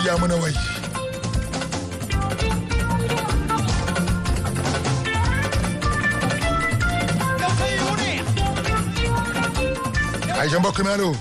yaa mën a way ay ja mbokk mi allo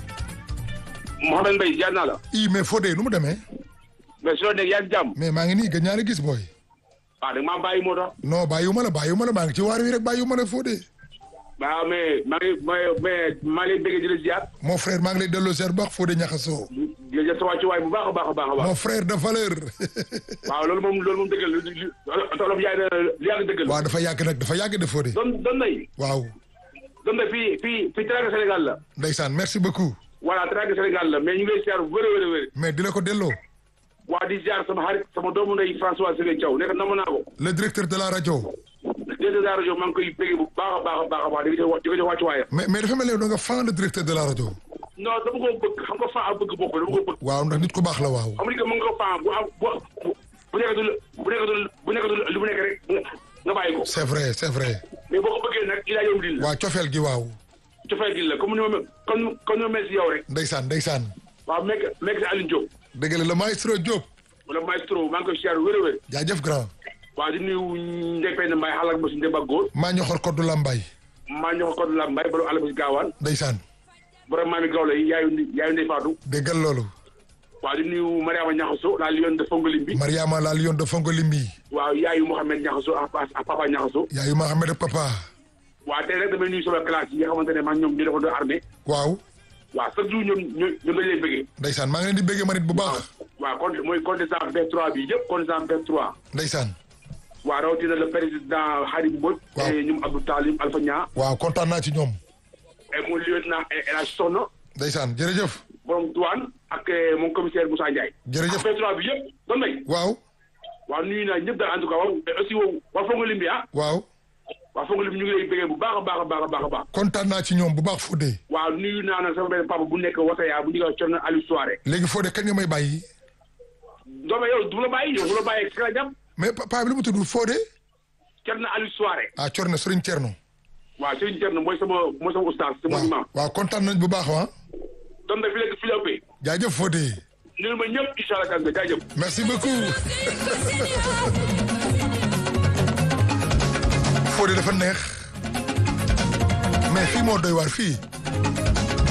Mouhamed Mbaye jaar naa la. i mais Fodé nu mu demee mais su la nekk yaa ngi jàmm. mais maa ngi nii gëj naa la gis booy waaw da nga maa bàyyi moo tax. non bàyyiwuma la bàyyiwuma la maa ngi ci waar wi rek bàyyiwuma la Fodé waaw mais maa ngi mais mais maa ngi lay bëgg di la ziar. mon frère maa ngi lay delloo seer baax Fodé ñaxasoo di la jël sa wàccuwaay bu baax a baax a baax a baax. mon frère de valeur waaw loolu moom loolu moom dëggal li li tolof yaay na li yàgg dëggal. waaw dafa yàgg nag dafa yàgg de Fodé doon doon nay. waaw doon na fii fii fii Teranga Sénégal la. ndeysaan merci beaucoup voilà Teranga Sénégal la mais ñu ngi lay ziar bu wërë wërë wërë. mais di la ko delloo waa di ziar sama xarit sama doomu ndey François Sëgën Thiaw nekk namm naa ko. le directeur de la rajo directeur de la rajo maa ngi koy bëgg bu baax a baax a baax a baax di ko jox di ko jox wàccuwaayam. mais mais dafa mel ne da nga fan le directeur de la rajo non dama ko bëgg xam nga faa ak bëgg bokk dama ko bëgg. waaw ndax nit ku baax la waaw xam nga mën nga faa bu am bu bu nekkatul bu nekkatul bu nekkatul lu mu nekk rek nga nga bàyyi ko. c'est vrai c'est vrai mais boo ko bëggee nag il a yow dil la. waaw cofeel gi waaw cofeel dil la comme ni ma mel comme comme ni ma mel si yow rek. ndeysaan ndeysaan waaw mekk mekk si Alioune Diop. dëgg la le maestro Diop wala maestro maa ngi koy siyaar wér a wér. jaajëf grand waaw di nuyu Ndeye Penda Mbaye xalaat ma si Ndemba Góor. maa ñoxor koddu lambay maa ñoo ko la Mbaye borom àll ba si gaawaan. ndeysaan borom maami Gawla yi yaayu yaayu Ndeye Fatou. déggal loolu waaw di nuyu Mariama Ñaxaso la Lion de Fongolim bi. Mariama la lion de Fongo Limbi waaw yaayu Mouhamed Ñaxaso ak ak papa Ñaxaso. yaayu Mohamed ak papa waaw tey rek damay nuyu sama classe yi nga xamante ne man ñoom ñu defoon armée. waaw waaw chaque jour ñoom ñoom ñoom dañu lay bëggee. ndeysaan maa ngi leen di béggee ma nit bu baax waaw con mooy contingent V3 bi yëpp contingent V3. ndeysaan waaw rawatina le président Harim Mbodj. Waaw. et ñoom Abdou Talim Alpha Nia. waaw kontaan naa ci ñoom et mon lieutenant El Hadj Soxna ndeysaan jërëjëf borom douane ak eh, mon commissaire Moussa Ndiaye. Jërëjëf. ak V3 bi yëpp doon nañ. waaw waaw nuyu naa ñëpp daal en tout cas waaw mais aussi wow waa Fongolim bi ah. waaw waa Fongolim ñu ngi lay bëggee bu baax a baax a baax a baax a baax. kontaan naa ci ñoom bu baax Fodé waaw nuyu naa nag sama benn papa bu nekk Wataya bu ñu koy Thierno Aliou Souare. léegi Fodé kañ nga may bàyyi doome yow du la bàyyi yow du la bàyyi si la jàpp mais papa bi lu mu tudd Fodé Thierno Aliou Souare. ah Corne Serigne Thierno waaw Serigne Thierno mooy sama mooy sama oustaz sama waaw imam. waaw kontaan nañ bu baax ah doon na fi léegi fi la ëppee. jaajëf Fodé nuyu ma ñëpp incha allah kan nga jaajëf. merci beaucoup Fodé dafa neex mais fii moo doy waar fii